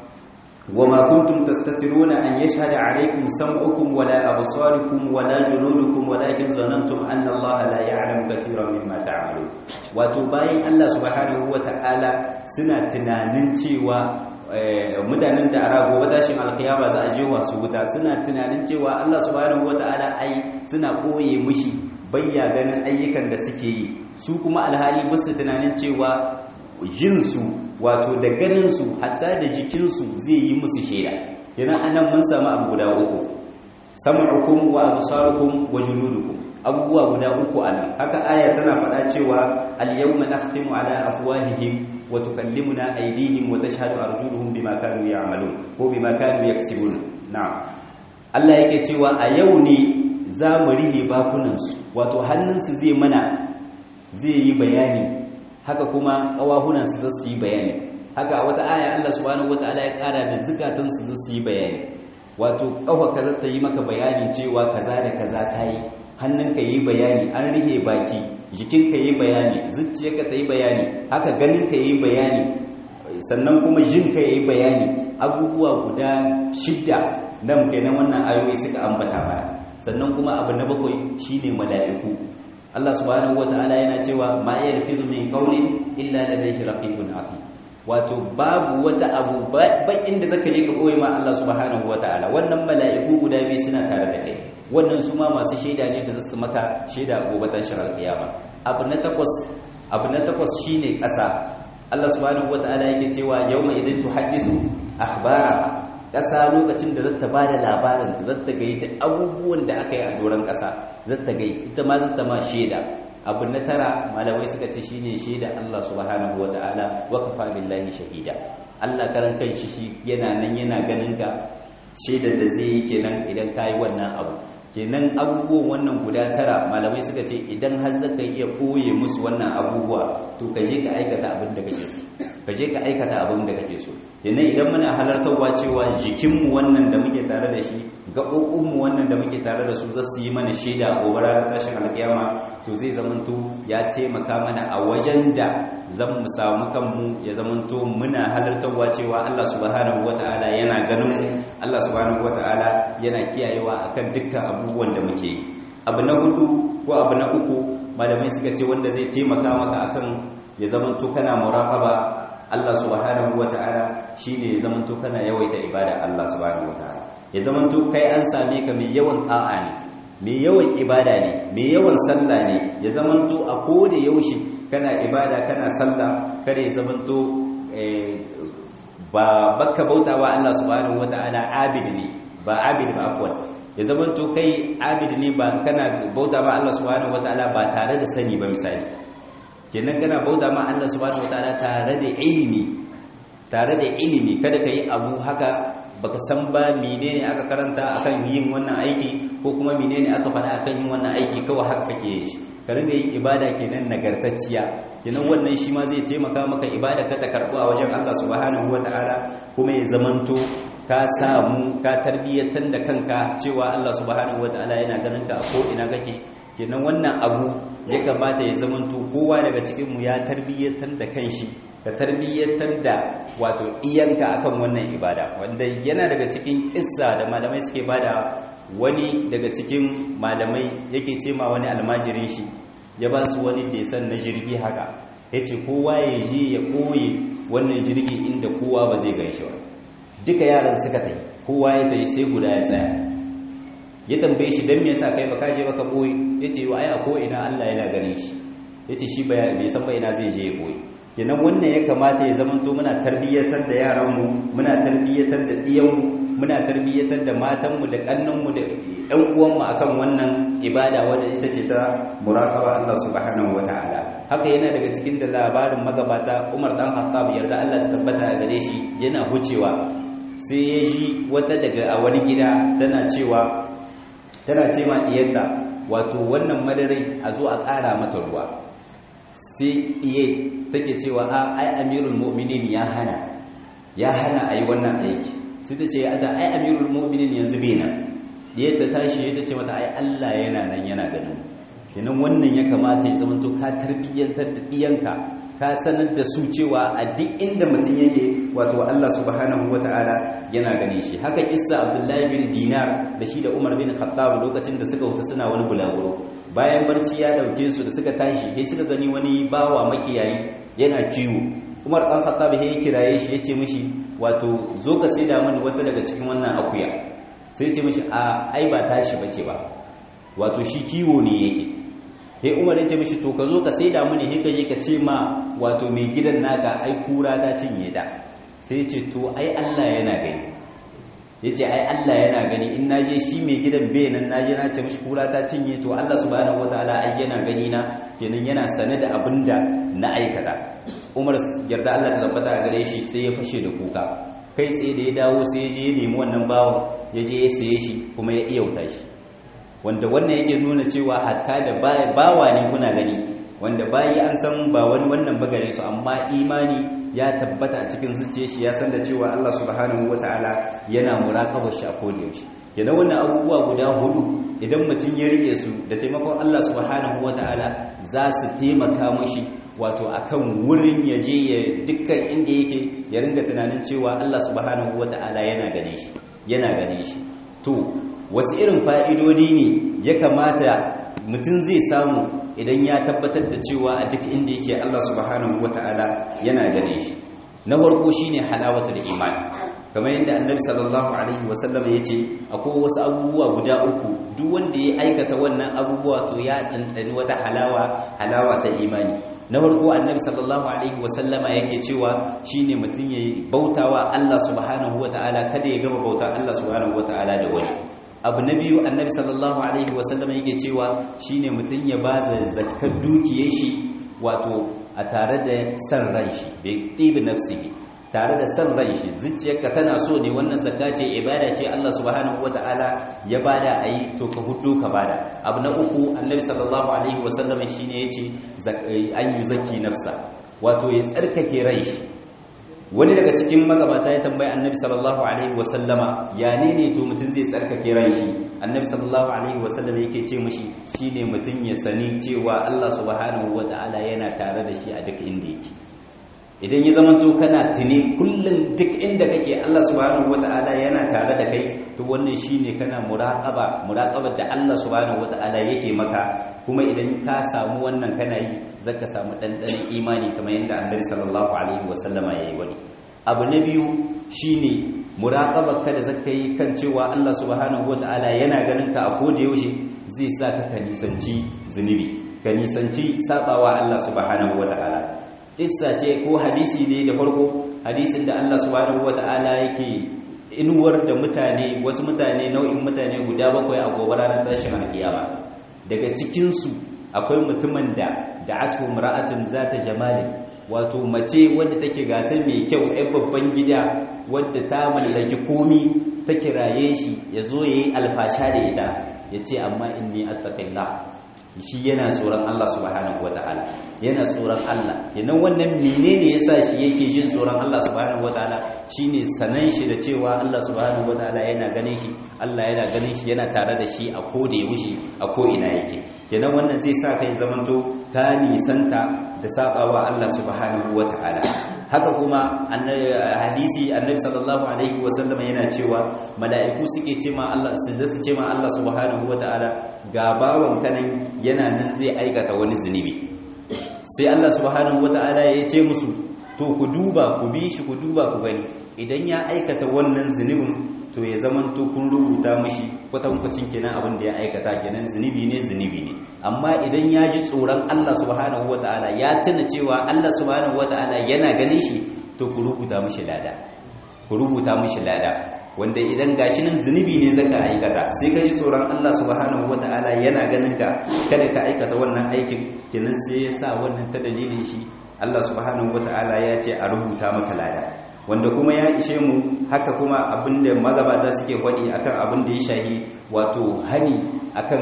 wama kuntum tastatiruna an yashhada alaykum sam'ukum wala absarukum wala juludukum walakin zanantum anna Allah la ya'lamu katiran mimma ta'malun wato bayan Allah subhanahu wata'ala suna tunanin cewa mutanen da ara gobe tashin alkiyama za a je wasu wuta suna tunanin cewa Allah subhanahu wataala ai suna koye mushi bayya ganin ayyukan da suke yi su kuma alhali ba su tunanin cewa jinsu wato da ganin su hatta da jikinsu zai yi musu shaida yana anan mun samu abu guda uku sam'ukum wa absarukum wa juludukum abubuwa guda uku anan haka aya tana faɗa cewa al-yawma nakhtimu ala afwahihim wa tukallimuna aydihim wa tashhadu arjuluhum bima kanu ya'malun ko bima kanu yaksibun na'am Allah yake cewa a yau ne za mu rihe bakunansu wato hannunsu zai mana zai yi bayani haka kuma ƙawahunansu za su yi bayani haka a wata aya Allah subhanahu wataala ya ƙara da zukatansu za su yi bayani wato ƙafa kaza ta yi maka bayani cewa kaza da kaza ta yi hannunka yi bayani an rihe baki jikinka yi bayani zuciyarka ta yi bayani haka ganinka yi bayani sannan kuma jinka yi bayani abubuwa guda shidda nan kenan wannan ayoyi suka ambata mana sannan kuma abu na bakwai shine mala'iku Allah subhanahu wataala yana cewa ma yarfizu min qawlin illa ladayhi raqibun atid wato babu wata abu ba inda zaka je ka koyi ma Allah subhanahu wataala wannan mala'iku guda biyu suna tare da kai wannan su ma masu shaida ne da za su maka shaida gobe tashin alƙiyama abu na takwas abu na takwas shine ƙasa Allah subhanahu wataala yake cewa yawma idin tuhaddisu akhbara ƙasa lokacin da zata bada labarin ta zata ga ita abubuwan da aka yi a doron ƙasa zata ga ita ma zata ma shaida abu na tara malamai suka ce shine shaida Allah subhanahu wataala wa kafa billahi shahida Allah karan kan shi yana nan yana ganin ka shaidar da zai yi kenan idan kayi wannan abu kenan abubuwan wannan guda tara malamai suka ce idan har zaka iya koye musu wannan abubuwa to ka je ka aikata abin da kake so ka je ka aikata abin da kake so kenan idan muna halartarwa cewa jikinmu wannan da muke tare da shi gaɓoɓinmu wannan da muke tare da su za su yi mana shaida a gobe ranar tashin alƙiyama to zai zamanto ya taimaka mana a wajen da zan mu samu kanmu ya zamanto muna halartarwa cewa Allah subhanahu wata'ala yana ganin Allah subhanahu wata'ala yana kiyayewa akan dukkan abubuwan da muke yi abu na hudu ko abu na uku malamai suka ce wanda zai taimaka maka akan ya zamanto kana muraqaba Allah subhanahu wata'ala shine ya zamanto kana yawaita ibada Allah subhanahu wata'ala ya zamanto kai an same ka mai yawan ta'a ne mai yawan ibada ne mai yawan sallah ne ya zamanto a koda yaushe kana ibada kana sallah kada ya zamanto ba baka bautawa Allah subhanahu wata'ala abid ne ba abid ba afwan ya zamanto kai abid ne ba kana bauta ma Allah subhanahu wataala ba tare da sani ba misali kenan kana bauta ma Allah subhanahu wataala tare da ilimi tare da ilimi kada kai abu haka baka san ba menene aka karanta akan yin wannan aiki ko kuma menene aka faɗa akan yin wannan aiki kawai haka kake yin shi ka ringa yin ibada kenan nagartacciya kenan wannan shi ma zai taimaka maka ibada ka ta karɓu a wajen Allah subhanahu wataala kuma ya zamanto ka samu ka tarbiyyatar da kanka cewa Allah subhanahu wataala yana ganin ka a ko ina kake kenan wannan abu ya kamata ya zamanto kowa daga cikin mu ya tarbiyyatar da kanshi ka tarbiyyatar da wato iyanka akan wannan ibada wanda yana daga cikin kissa da malamai suke bada wani daga cikin malamai yake ce ma wani almajirin shi ya ba su wani desan na jirgi haka yace kowa ya je ya koye wannan jirgi inda kowa ba zai gan shi ba duka yaran suka tai kowa ya tai sai guda ya tsaya ya tambaye shi dan me yasa kai baka je baka boye yace wa ai a ko ina Allah yana ganin shi yace shi bai san ba ina zai je ya boye kenan wannan ya kamata ya zamanto muna tarbiyyatar da yaranmu muna tarbiyyatar da ɗiyanmu muna tarbiyyatar da matanmu da ƙannanmu da ƴan uwanmu akan wannan ibada wadda ita ce ta muraqaba Allah subhanahu wataala haka yana daga cikin da labarin magabata Umar dan Khattab yarda Allah ta tabbata a gare shi yana hucewa sai ya ji wata daga a wani gida tana cewa tana ce ma diyarta wato wannan madarai a zo a ƙara mata ruwa sai iye take cewa a ai amirul mu'minin ya hana ya hana ayi wannan aiki sai ta ce ada ai amirul mu'minin yanzu bai nan yadda tashi yadda ce mata ai Allah yana nan yana ganin kenan wannan ya kamata ya zamanto ka tarbiyyantar da iyanka ka sanar da su cewa a duk inda mutum yake wato Allah subhanahu wata'ala yana gane shi haka kissa Abdullahi bin Dinar da shi da Umar bin Khattab lokacin da suka wuta suna wani bulaguro bayan barci ya dauke su da suka tashi sai suka gani wani bawa makiyayi yana kiwo Umar dan Khattab ya kiraye shi yace mishi wato zo ka saida mini wata daga cikin wannan akuya sai ce mishi a ai ba tashi bace ba wato shi kiwo ne yake he umar ya ce mishi to ka zo ka saida mini he kaje ka ce ma wato mai gidan naka ai kura ta cinye da sai ya ce to ai Allah yana gani yace ai Allah yana gani in naje shi mai gidan bai nan naje na ce mishi kura ta cinye to Allah subhanahu wataala ai yana gani na kenan yana sane da abinda na aikata Umar yarda Allah ta tabbata a gare shi sai ya fashe da kuka kai tsaye da ya dawo sai ya je ya nemi wannan bawon ya je ya saye shi kuma ya iyauta shi wanda wannan yake nuna cewa hatta da bawa ne kuna gani wanda bayi an san ba wani wannan bagare su amma imani ya tabbata a cikin zuciyar shi ya san da cewa Allah subhanahu wataala yana muraqabar shi a koda yaushe yana wannan abubuwa guda hudu idan mutum ya rike su da taimakon Allah subhanahu wataala za su taimaka mashi wato akan wurin ya je ya dukkan inda yake ya ringa tunanin cewa Allah subhanahu wataala yana gane shi yana gane shi to wasu irin fa'idodi ne ya kamata mutum zai samu idan ya tabbatar da cewa a duk inda yake Allah subhanahu wata'ala yana gane shi na farko shine halawatul iman kamar yadda annabi sallallahu alaihi wasallam ya ce akwai wasu abubuwa guda uku duk wanda ya aikata wannan abubuwa to ya ɗanɗani wata halawa halawa ta imani na farko annabi sallallahu alaihi wasallama yake cewa shine mutum ya bautawa Allah subhanahu wata'ala kada ya gama bauta Allah subhanahu wata'ala da wani abu na biyu annabi sallallahu alaihi wasallam yake cewa shine mutum ya ba da zakar dukiyar shi wato a tare da san ran shi bai tibi nafsihi tare da san ran shi zuciyarka tana so ne wannan zakka ce ibada ce Allah subhanahu wataala ya bada ayi to ka huddo ka bada abu na uku annabi sallallahu alaihi wasallam shine yace an yuzakki nafsa wato ya tsarkake ran shi wani daga cikin magabata ya tambayi annabi sallallahu alaihi wasallama ya ne ne to mutum zai tsarkake ran shi annabi sallallahu alaihi wasallama yake ce mishi shine mutum ya sani cewa Allah subhanahu wataala yana tare da shi a duk inda yake idan ya zama to kana tuni kullum duk inda kake Allah subhanahu wataala yana tare da kai to wannan shine kana muraqaba muraqabar da Allah subhanahu wataala yake maka kuma idan ka samu wannan kana yi zaka samu dandanan imani kamar yadda Annabi sallallahu alaihi wasallama yayi wani abu na biyu shine muraqabar ka da zaka yi kan cewa Allah subhanahu wataala yana ganin ka a koda yaushe zai sa ka ka nisanci zunubi ka nisanci sabawa Allah subhanahu wataala kissa ce ko hadisi ne da farko hadisin da Allah subhanahu wata'ala yake inuwar da mutane wasu mutane nau'in mutane guda bakwai a gobe ranar tashin alkiyama daga cikinsu akwai mutumin da da'atu mar'atun zata jamalin wato mace wadda take gata mai kyau ɗan babban gida wadda ta mallaki komi ta kiraye shi ya zo ya yi alfasha da ita ya ce amma inni attaqillah shi yana tsoron Allah subhanahu wata'ala yana tsoron Allah yanan wannan menene yasa shi yake jin tsoron Allah subhanahu wata'ala shine sanan shi da cewa Allah subhanahu wata'ala yana ganin shi Allah yana ganin shi yana tare da shi a ko da yaushe a ko ina yake kenan wannan zai sa kai zamanto ka nisanta da sabawa Allah subhanahu wata'ala haka kuma hadisi annabi sallallahu alaihi wasallam yana cewa mala'iku suke ce ma Allah su da su ce ma Allah subhanahu wata'ala ga bawan kanan yana nan zai aikata wani zunubi sai Allah subhanahu wata'ala ya ce musu to ku duba ku bi shi ku duba ku gani idan ya aikata wannan zunubin to ya zaman to kun rubuta mishi kwatankwacin kenan abin da ya aikata kenan zunubi ne zunubi ne amma idan ya ji tsoron Allah subhanahu wata'ala ya tuna cewa Allah subhanahu wata'ala yana ganin shi to ku rubuta mishi lada ku rubuta mishi lada wanda idan gashi nan zunubi ne zaka aikata sai ka ji tsoron Allah subhanahu wata'ala yana ganin ka kada ka aikata wannan aikin kenan sai ya sa wannan ta dalilin shi Allah subhanahu wata'ala ya ce a rubuta maka lada wanda kuma ya ishe mu haka kuma abinda magabata suke faɗi akan abin da ya shahi wato hani akan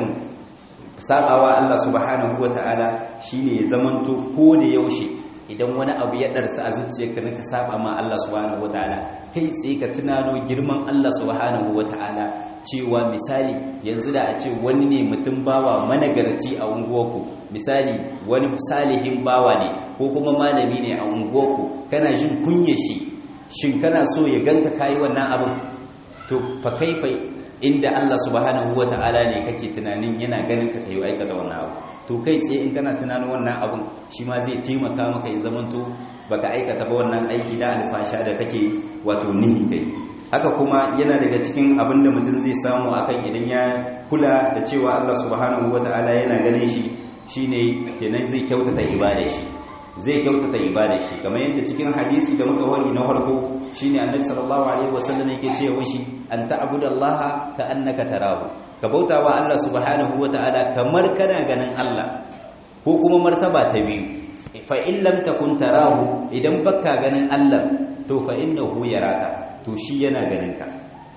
sabawa Allah subhanahu wata'ala shine ya zamanto ko da yaushe idan wani abu ya darsa a zuciyarka na ka saba ma Allah subhanahu wataala kai tsaye ka tunano girman Allah subhanahu wataala cewa misali yanzu da a ce wani ne mutum bawa managarci a unguwarku misali wani salihin bawa ne ko kuma malami ne a unguwarku kana jin kunya shi shin kana so ya ganka kayi wannan abin to fa kaifa inda Allah subhanahu wataala ne kake tunanin yana ganin ka kai aikata wannan abu to kai tsaye in kana tunanin wannan abun shi ma zai taimaka maka ya zamanto baka aikata ba wannan aiki da alfasha da kake wato nihi kai haka kuma yana daga cikin abin da mutum zai samu akan idan ya kula da cewa Allah subhanahu wataala yana ganin shi shine kenan zai kyautata ibada shi zai kyautata ibada shi kamar yadda cikin hadisi da muka wani na farko shine annabi sallallahu alaihi wasallam yake cewa shi an ta'budallaha ka annaka tarahu ka bauta wa Allah subhanahu wa ta'ala kamar kana ganin Allah ko kuma martaba ta biyu fa in lam takun tarahu idan baka ganin Allah to fa innahu yaraka to shi yana ganin ka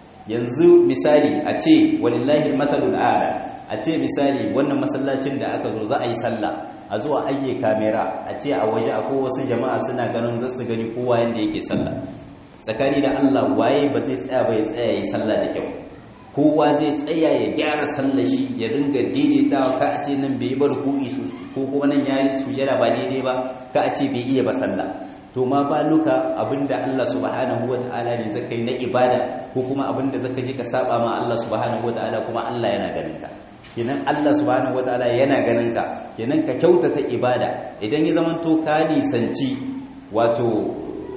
yanzu misali a ce walillahi almatalul a'la a ce misali wannan masallacin da aka zo za a yi sallah a zuwa ajiye kamera a ce a waje akwai wasu jama'a suna ganin zasu gani kowa yanda yake sallah tsakani da Allah waye ba zai tsaya ba ya tsaya yi sallah da kyau kowa zai tsaya ya gyara sallashi ya ringa daidaita ka a ce nan bai yi ba ruku'i su ko kuma nan yayi sujada ba daidai ba ka a ce bai iya ba sallah to ma ba luka abinda Allah subhanahu wataala ne zaka yi na ibada ko kuma abinda zaka je ka saba ma Allah subhanahu wataala kuma Allah yana ganin ka kenan Allah subhanahu wataala yana ganin ka kenan ka kyautata ibada idan ya zamanto ka nisanci wato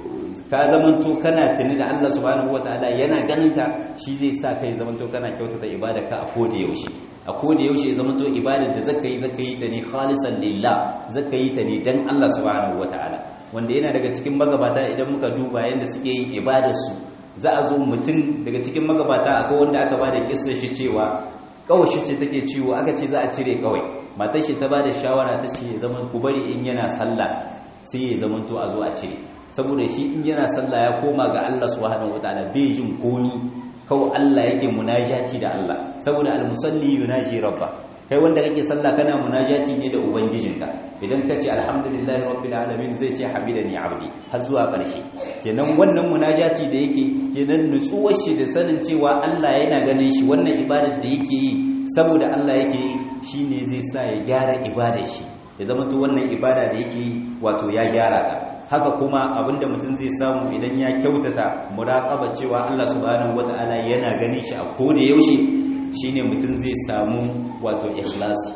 ka zamanto kana tuni da Allah subhanahu wataala yana ganin ka shi zai sa kai zamanto kana kyautata ibada ka a koda yaushe a koda yaushe zamanto ibadar da zaka yi zaka yi ta ne khalisan lillah zaka yi ta ne dan Allah subhanahu wataala wanda yana daga cikin magabata idan muka duba yanda suke yin ibadar su za a zo mutum daga cikin magabata akwai wanda aka bada kissa shi cewa kawashi ce take ciwo aka ce za a cire kawai matar shi ta bada shawara ta ce zaman ku bari in yana sallah sai ya zamanto a zo a cire saboda shi in yana sallah ya koma ga Allah subhanahu wataala bai jin komi kawai Allah yake munajati da Allah saboda almusalli yunaji rabba kai wanda kake sallah kana munajati ne da ubangijinka idan ka ce alhamdulillahi rabbil alamin zai ce hamidani abdi har zuwa ƙarshe kenan wannan munajati da yake kenan nutsuwar shi da sanin cewa Allah yana ganin shi wannan ibadar da yake yi saboda Allah yake yi shine zai sa ya gyara ibadar shi ya zama to wannan ibada da yake yi wato ya gyara ta haka kuma abinda mutum zai samu idan ya kyautata muraqaba cewa Allah subhanahu wataala yana ganin shi a koda yaushe shine mutum zai samu wato ikhlasi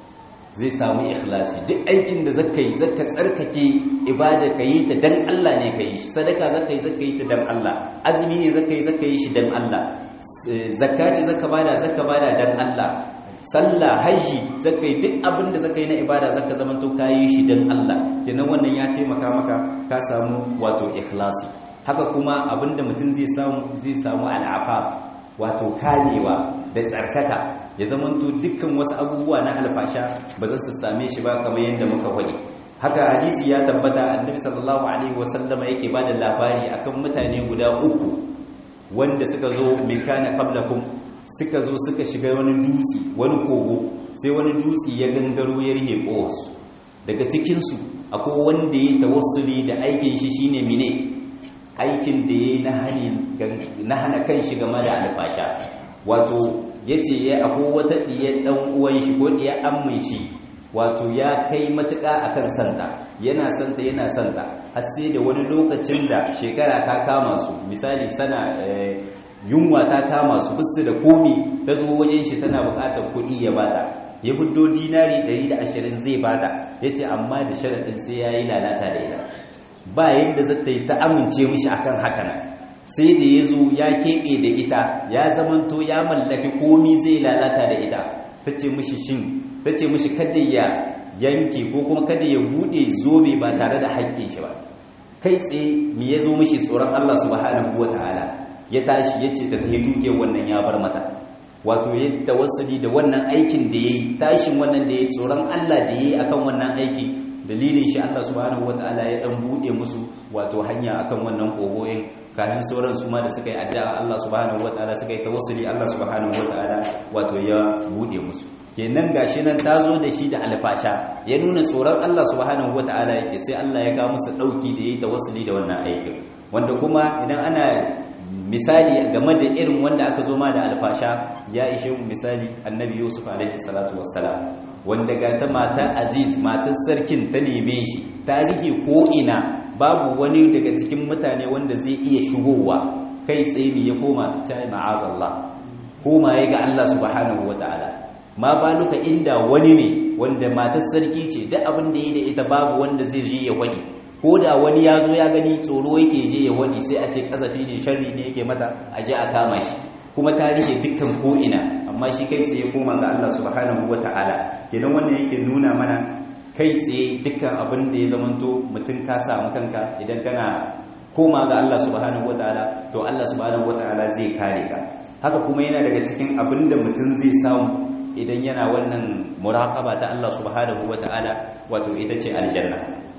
zai samu ikhlasi duk aikin da zaka yi zaka tsarkake ibada ka yi ta dan Allah ne ka yi shi sadaka zaka yi zaka yi ta dan Allah azumi ne zaka yi zaka yi shi dan Allah zakka ce zaka bada zaka bada dan Allah sallah haji zaka yi duk abin da zaka yi na ibada zaka zama to kayi shi dan Allah kenan wannan ya taimaka maka ka samu wato ikhlasi haka kuma abinda mutum zai samu zai samu al'afaf wato kamewa da tsarkaka ya zamanto dukkan wasu abubuwa na alfasha ba za su same shi ba kamar yadda muka faɗi haka hadisi ya tabbata annabi sallallahu alaihi wasallama yake ba da labari akan mutane guda uku wanda suka zo min kana qablakum suka zo suka shiga wani dutse wani kogo sai wani dutse ya gangaro ya rihe kowasu daga cikinsu akwai wanda ya tawassuli da aikin shi shine mine aikin da ya yi na hana kan shi game da alfasha wato ya ce ya akwai wata ɗiyar ɗan uwan shi ko ɗiyar ammin shi wato ya kai matuƙa akan santa yana santa yana santa har sai da wani lokacin da shekara ta kama su misali sana yunwa ta kama su bisu da komi ta zo wajen shi tana buƙatar kuɗi ya bata ya fito dinari 120 zai bata ya ce amma da sharaɗin sai ya yi lalata da ita ba yadda zata yi ta amince mishi akan haka nan sai da ya zo ya keɓe da ita ya zamanto ya mallaki komi zai lalata da ita ta ce mishi shin ta ce mishi kada ya yanke ko kuma kada ya buɗe zobe ba tare da haƙƙin shi ba kai tsaye me ya zo mishi tsoron Allah subhanahu wataala ya tashi ya ce ta ya duke wannan ya bar mata wato ya tawassuli da wannan aikin da yayi tashin wannan da yayi tsoron Allah da yayi akan wannan aiki dalilin shi Allah subhanahu wataala ya dan bude musu wato hanya akan wannan kogoyin kafin sauran su ma da suka yi addu'a Allah subhanahu wataala suka yi tawassuli Allah subhanahu wataala wato ya bude musu kenan gashi nan tazo da shi da alfasha ya nuna tsoron Allah subhanahu wataala yake sai Allah ya ga musu dauki da yayi tawassuli da wannan aikin wanda kuma idan ana misali game da irin wanda aka zo ma da alfasha ya ishe mu misali annabi yusuf alaihi salatu wassalam wanda ga ta matar aziz matar sarkin ta neme shi tarihi ko ina babu wani daga cikin mutane wanda zai iya shigowa kai tsaye ne ya koma cai ma'azallah koma ya ga Allah subhanahu wataala ma baluka inda wani ne wanda matar sarki ce duk abin da ya da ita babu wanda zai je ya wani ko da wani ya zo ya gani tsoro yake je ya wani sai a ce kasafi ne sharri ne yake mata a je a kama shi kuma ta rike dukkan ko'ina amma shi kai tsaye koma ga Allah subhanahu wa ta'ala kenan wannan yake nuna mana kai tsaye dukkan abin da ya zamanto mutum ka samu kanka idan kana koma ga Allah subhanahu wa ta'ala to Allah subhanahu wa ta'ala zai kare ka haka kuma yana daga cikin abin da mutum zai samu idan yana wannan muraqaba ta Allah subhanahu wa ta'ala wato ita ce aljanna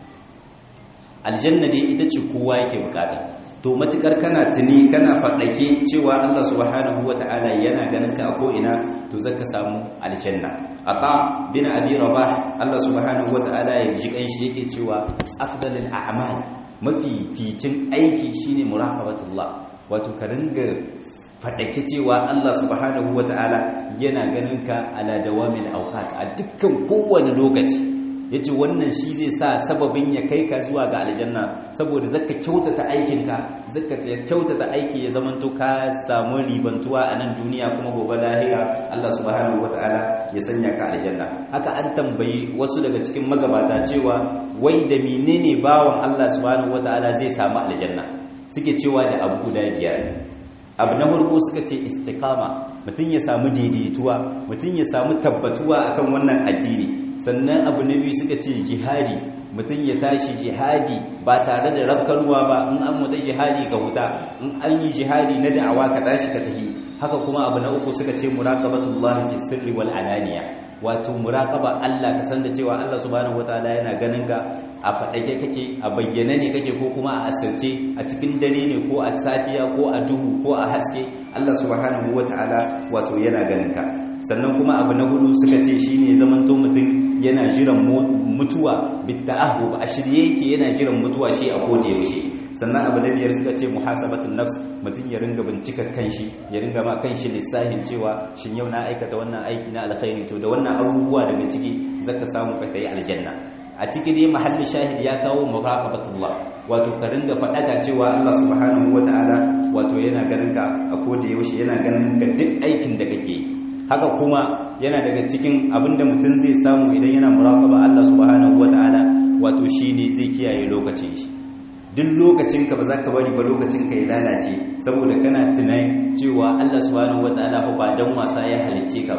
aljanna dai ita ce kowa yake bukata to matukar kana tuni kana faɗake cewa Allah subhanahu wata'ala yana ganin ka ko ina to zaka samu aljanna ata bin abi rabah Allah subhanahu wata'ala ya ji kanshi yake cewa afdalul a'mal mafi ficin aiki shine muraqabatullah wato ka ringa faɗake cewa Allah subhanahu wata'ala yana ganin ka ala dawamil awqat a dukkan kowane lokaci yace wannan shi zai sa sababin ya kai ka zuwa ga aljanna saboda zaka kyautata aikinka zaka kyautata aiki ya zamanto ka samu ribantuwa a nan duniya kuma gobe lahira Allah subhanahu wataala ya sanya ka aljanna haka an tambayi wasu daga cikin magabata cewa wai da menene bawan Allah subhanahu wataala zai samu aljanna suke cewa da abu guda biyar abu na farko suka ce istiqama mutum ya samu daidaituwa mutum ya samu tabbatuwa akan wannan addini sannan abu na biyu suka ce jihadi mutum ya tashi jihadi ba tare da rafkanuwa ba in an wuta jihadi ka huta in an yi jihadi na da'awa ka tashi ka tafi haka kuma abu na uku suka ce muraqabatullah fi sirri wal alaniya wato muraqaba Allah ka san da cewa Allah subhanahu wataala yana ganin ka a fadake kake a bayyane ne kake ko kuma a asirce a cikin dare ne ko a safiya ko a duhu ko a haske Allah subhanahu wataala wato yana ganin ka sannan kuma abu na hudu suka ce shine zamanto mutum yana jiran mutuwa bitta'ahub a shirye yake yana jiran mutuwa shi a koda yaushe sannan abu na biyar suka ce muhasabatun nafs mutum ya ringa bincikar kanshi ya ringa ma kanshi lissahin cewa shin yau na aikata wannan aiki na alkhairi to da wannan abubuwa daga ciki zaka samu ka kai aljanna a ciki dai mahallin shahid ya kawo muraqabatullah wato ka ringa fadaka cewa Allah subhanahu wataala wato yana ganin ka a koda yaushe yana ganin ka duk aikin da kake yi haka kuma yana daga cikin abinda mutum zai samu idan yana muraqaba Allah subhanahu wataala wato shine zai kiyaye lokacin shi duk lokacin ka ba za ka bari ba lokacin ka ya lalace saboda kana tunani cewa Allah subhanahu wataala fa ba dan wasa ya halicce ka ba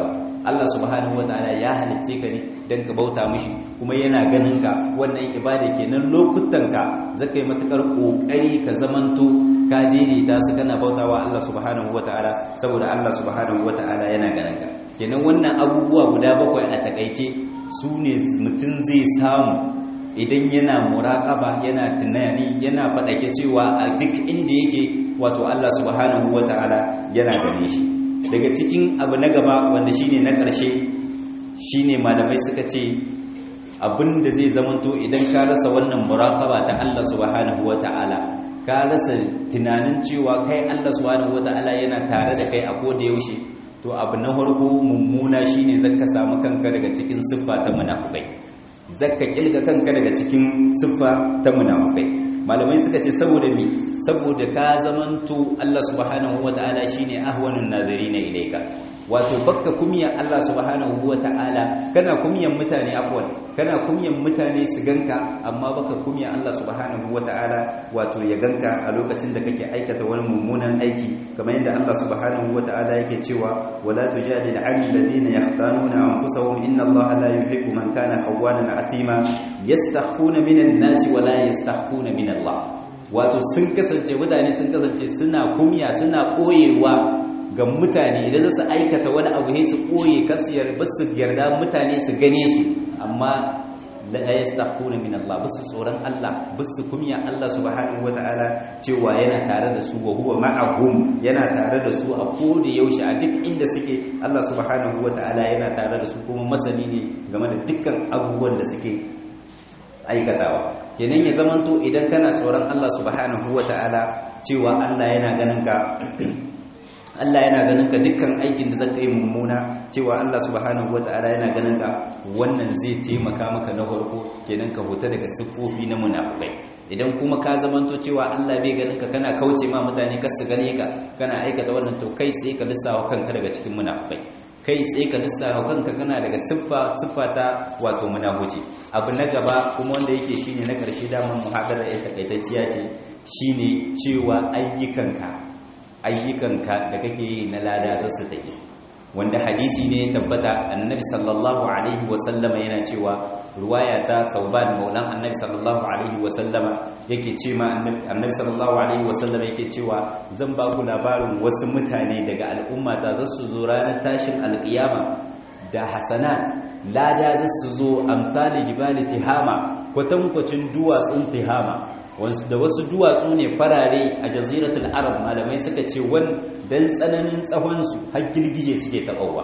Allah subhanahu wataala ya halicce ka ne dan ka bauta mishi kuma yana ganin ka wannan ibada kenan lokutan ka zaka yi matukar kokari ka zamanto ka daidaita su kana bautawa Allah subhanahu wataala saboda Allah subhanahu wataala yana ganin ka kenan wannan abubuwa guda bakwai a takaice su ne mutum zai samu idan yana muraƙaba yana tunani yana faɗake cewa a duk inda yake wato Allah subhanahu wata'ala yana gane shi daga cikin abu na gaba wanda shine na ƙarshe shine malamai suka ce abinda zai zamanto idan ka rasa wannan muraƙaba ta Allah subhanahu wata'ala ka rasa tunanin cewa kai Allah subhanahu wata'ala yana tare da kai a koda yaushe to abu na farko mummuna shine zaka samu kanka daga cikin siffa ta munafikai zakka kilga kanka daga cikin siffa ta munafikai malamai suka ce saboda mi saboda ka zamanto Allah subhanahu wataala shine ahwanun nazirina ilayka wato bakka kumiyan Allah subhanahu wataala kana kumiyan mutane afwan kana kumiyan mutane su ganka amma baka kumiyan Allah subhanahu wataala wato ya ganka a lokacin da kake aikata wani mummunan aiki kamar yadda Allah subhanahu wataala yake cewa wala tujadil 'anil ladina yahtanuna anfusahum inna Allah la yuhibbu man kana khawanan athima yastakhfuna minan nasi wala yastakhfuna min Allah wato sun kasance mutane sun kasance suna kumya suna koyewa ga mutane idan su aikata wani abu sai su koye kasiyar basu yarda mutane su gane su amma la yastakhfuna min Allah basu tsoron Allah basu kumya Allah subhanahu wataala cewa yana tare da su wa huwa ma'ahum yana tare da su a koda yaushe a duk inda suke Allah subhanahu wataala yana tare da su kuma masani ne game da dukkan abubuwan da suke aikatawa kenan ya zamanto idan kana tsoron Allah subhanahu wataala cewa Allah yana ganin ka Allah yana ganin ka dukkan aikin da zaka yi mummuna cewa Allah subhanahu wataala yana ganin ka wannan zai taimaka maka na farko kenan ka huta daga siffofi na munafikai idan kuma ka zamanto cewa Allah bai ganin ka kana kauce ma mutane kar su gane ka kana aikata wannan to kai tsaye ka lissawa kanka daga cikin munafikai kai tsaye ka lissafa kanka kana daga siffa siffata wato munafici abu na gaba kuma wanda yake shine na karshe daman muhadara ya takaitacciya ce shine cewa ayyukanka ayyukanka da kake yi na lada za su tafi wanda hadisi ne ya tabbata annabi sallallahu alaihi wasallama yana cewa ruwaya ta sauban maulan annabi sallallahu alaihi wasallama yake ce ma annabi sallallahu alaihi wasallama yake cewa zan ba ku labarin wasu mutane daga al'umma ta za su zo ranar tashin alƙiyama da hasanat lada za su zo amsali jibali tihama kwatankwacin duwatsun tihama da wasu duwatsu ne farare a jaziratul arab malamai suka ce wan dan tsananin tsawonsu har girgije suke taɓawa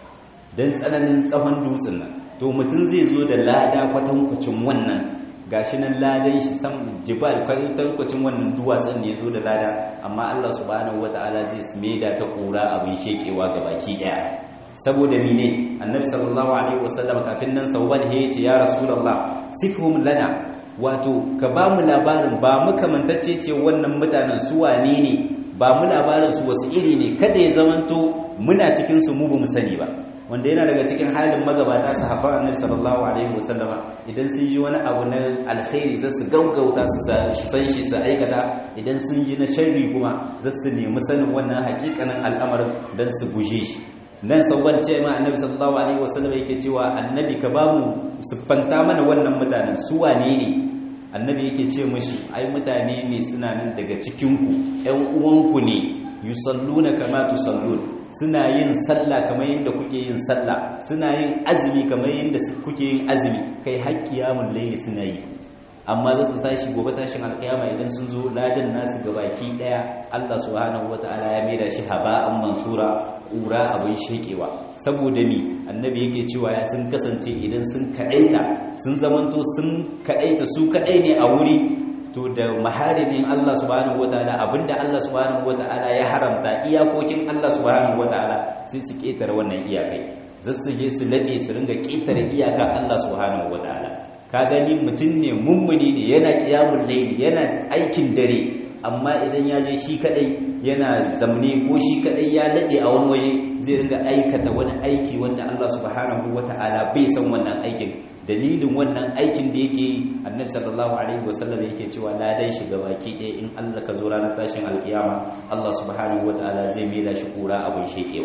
dan tsananin tsawon dutsen nan to mutum zai zo da lada kwatankwacin wannan gashi nan ladan shi sam jibal kwatankwacin wannan duwatsun ne ya zo da lada amma Allah subhanahu wataala zai maida ta kura abin shekewa ga baki daya saboda mine annabi sallallahu alaihi wasallam kafin nan sauban ya ce ya rasulullah sifhum lana wato ka ba mu labarin ba mu kamantacce ce wannan mutanen su wane ne ba mu labarin su wasu iri ne kada ya zamanto muna cikin su mu bamu sani ba wanda yana daga cikin halin magabata sahabban annabi sallallahu alaihi wasallama idan sun ji wani abu na alkhairi za su gaugauta su san shi su aikata idan sun ji na sharri kuma za su nemi sanin wannan hakikanin al'amarin don su guje shi nan sauwan ce ma annabi sallallahu alaihi wasallam yake cewa annabi ka bamu siffanta mana wannan mutanen su wane ne annabi yake ce mishi ai mutane ne suna nan daga cikin ku ƴan uwanku ne yusalluna kama tusallun suna yin sallah kamar yadda kuke yin sallah suna yin azumi kamar yadda kuke yin azumi kai har qiyamul layli suna yi amma za su tashi gobe tashin alkiyama idan sun zo ladan nasu gabaki daya Allah subhanahu wataala ya maida shi haba'an mansura kura abin shekewa saboda mi annabi yake cewa ya sun kasance idan sun kaɗaita sun zamanto sun kaɗaita su kaɗai ne a wuri to da maharimin Allah subhanahu wataala abinda Allah subhanahu wataala ya haramta iyakokin Allah subhanahu wataala sai su ketare wannan iyakai zasu je su lade su ringa ketare iyaka Allah subhanahu wataala ka gani mutum ne mummuni ne yana qiyamul layli yana aikin dare amma idan ya je shi kadai yana zamne ko shi kadai ya dade a wani waje zai ringa aikata wani aiki wanda Allah subhanahu wataala bai san wannan aikin dalilin wannan aikin da yake annabi sallallahu alaihi wasallam yake cewa ladan shi baki ɗaya in Allah ka zo ranar tashin alkiyama Allah subhanahu wataala zai mela shi kura abin shekewa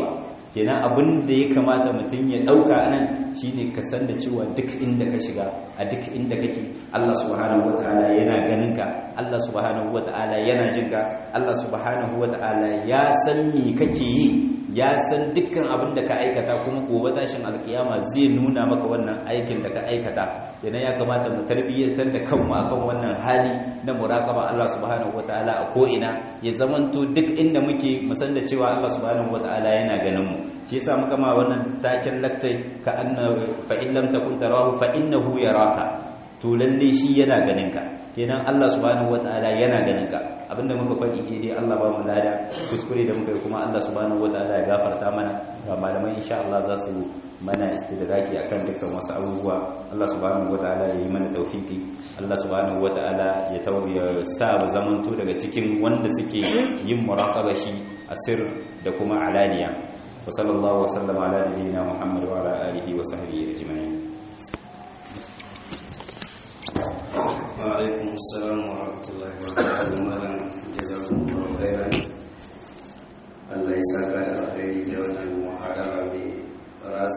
kenan abin da ya kamata mutum ya dauka anan shine ka san da cewa duk inda ka shiga a duk inda kake Allah subhanahu wataala yana ganin ka Allah subhanahu wataala yana jin ka Allah subhanahu wataala ya san me kake yi ya san dukkan abin da ka aikata kuma gobe tashin alkiyama zai nuna maka wannan aikin da ka aikata kenan ya kamata mu tarbiyyantar da kanmu akan wannan hali na muraqaba Allah subhanahu wataala a ko ina ya zamanto duk inda muke mu san da cewa Allah subhanahu wataala yana ganin mu shi yasa muka ma wannan taken laktai ka anna fa in lam takun tarahu fa innahu yaraka to lalle shi yana ganin ka kenan Allah subhanahu wataala yana ganin ka abinda muka faɗi daidai Allah ba mu lada kuskure da muka yi kuma Allah subhanahu wataala ya gafarta mana ga malamai insha Allah za su mana istidraki akan dukkan wasu abubuwa Allah subhanahu wataala ya yi mana tawfiki Allah subhanahu wataala ya tauya sa mu zamanto daga cikin wanda suke yin muraqaba shi asir da kuma alaniya wa sallallahu wa sallama ala nabiyyina Muhammad wa ala alihi wa sahbihi ajma'in وعليكم السلام ورحمة الله وبركاته مالا جزاكم الله خيرا الله يسعدك الخير جوانا المحاضرة براس